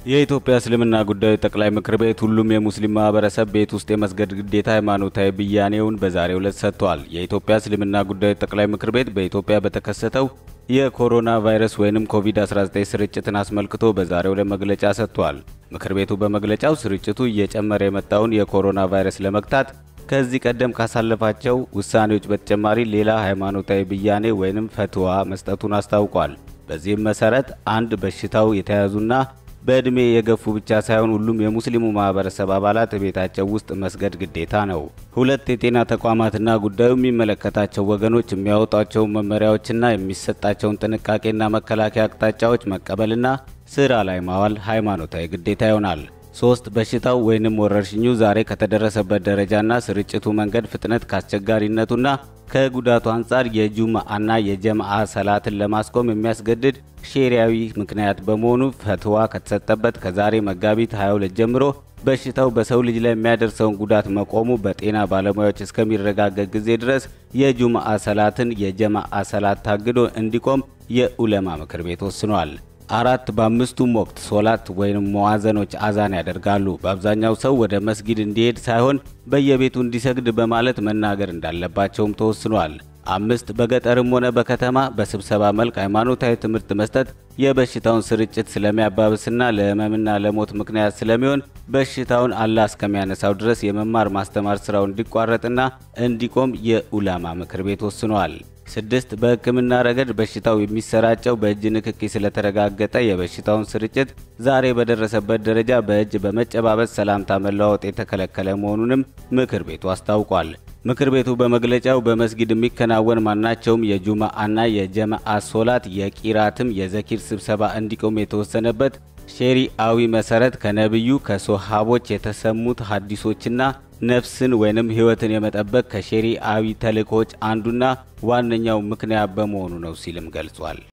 የኢትዮጵያ እስልምና ጉዳዮች ጠቅላይ ምክር ቤት ሁሉም የሙስሊም ማህበረሰብ ቤት ውስጥ የመስገድ ግዴታ ሃይማኖታዊ ብያኔውን በዛሬው ዕለት ሰጥቷል። የኢትዮጵያ እስልምና ጉዳዮች ጠቅላይ ምክር ቤት በኢትዮጵያ በተከሰተው የኮሮና ቫይረስ ወይንም ኮቪድ-19 ስርጭትን አስመልክቶ በዛሬው ዕለት መግለጫ ሰጥቷል። ምክር ቤቱ በመግለጫው ስርጭቱ እየጨመረ የመጣውን የኮሮና ቫይረስ ለመግታት ከዚህ ቀደም ካሳለፋቸው ውሳኔዎች በተጨማሪ ሌላ ሃይማኖታዊ ብያኔ ወይንም ፈትዋ መስጠቱን አስታውቋል። በዚህም መሰረት አንድ በሽታው የተያዙና በዕድሜ የገፉ ብቻ ሳይሆን ሁሉም የሙስሊሙ ማህበረሰብ አባላት ቤታቸው ውስጥ መስገድ ግዴታ ነው። ሁለት የጤና ተቋማትና ጉዳዩ የሚመለከታቸው ወገኖች የሚያወጧቸውን መመሪያዎችና የሚሰጣቸውን ጥንቃቄና መከላከያ አቅጣጫዎች መቀበልና ስራ ላይ ማዋል ሃይማኖታዊ ግዴታ ይሆናል። ሶስት በሽታው ወይንም ወረርሽኙ ዛሬ ከተደረሰበት ደረጃና ስርጭቱ መንገድ ፍጥነት ከአስቸጋሪነቱና ከጉዳቱ አንጻር የጁምአና የጀምአ ሰላትን ለማስቆም የሚያስገድድ ሼሪያዊ ምክንያት በመሆኑ ፈትዋ ከተሰጠበት ከዛሬ መጋቢት 22 ጀምሮ በሽታው በሰው ልጅ ላይ የሚያደርሰውን ጉዳት መቆሙ በጤና ባለሙያዎች እስከሚረጋገጥ ጊዜ ድረስ የጁምአ ሰላትን የጀማአ ሰላት ታግዶ እንዲቆም የኡለማ ምክር ቤት ወስኗል። አራት በአምስቱም ወቅት ሶላት ወይም መዋዘኖች አዛን ያደርጋሉ። በአብዛኛው ሰው ወደ መስጊድ እንዲሄድ ሳይሆን በየቤቱ እንዲሰግድ በማለት መናገር እንዳለባቸውም ተወስኗል። አምስት በገጠርም ሆነ በከተማ በስብሰባ መልክ ሃይማኖታዊ ትምህርት መስጠት የበሽታውን ስርጭት ስለሚያባብስና ለሕመምና ለሞት ምክንያት ስለሚሆን በሽታውን አላህ እስከሚያነሳው ድረስ የመማር ማስተማር ስራው እንዲቋረጥና እንዲቆም የኡላማ ምክር ቤት ወስኗል። ስድስት በሕክምና ረገድ በሽታው የሚሰራጨው በእጅ ንክኪ ስለተረጋገጠ የበሽታውን ስርጭት ዛሬ በደረሰበት ደረጃ በእጅ በመጨባበጥ ሰላምታ መለዋወጥ የተከለከለ መሆኑንም ምክር ቤቱ አስታውቋል። ምክር ቤቱ በመግለጫው በመስጊድ የሚከናወን ማናቸውም የጁማአና የጀማአ ሶላት የቂራትም የዘኪር ስብሰባ እንዲቆም የተወሰነበት ሼሪአዊ መሰረት ከነቢዩ ከሶሃቦች የተሰሙት ሀዲሶችና ነፍስን ወይንም ሕይወትን የመጠበቅ ከሼሪአዊ ተልእኮች አንዱና ዋነኛው ምክንያት በመሆኑ ነው ሲልም ገልጿል።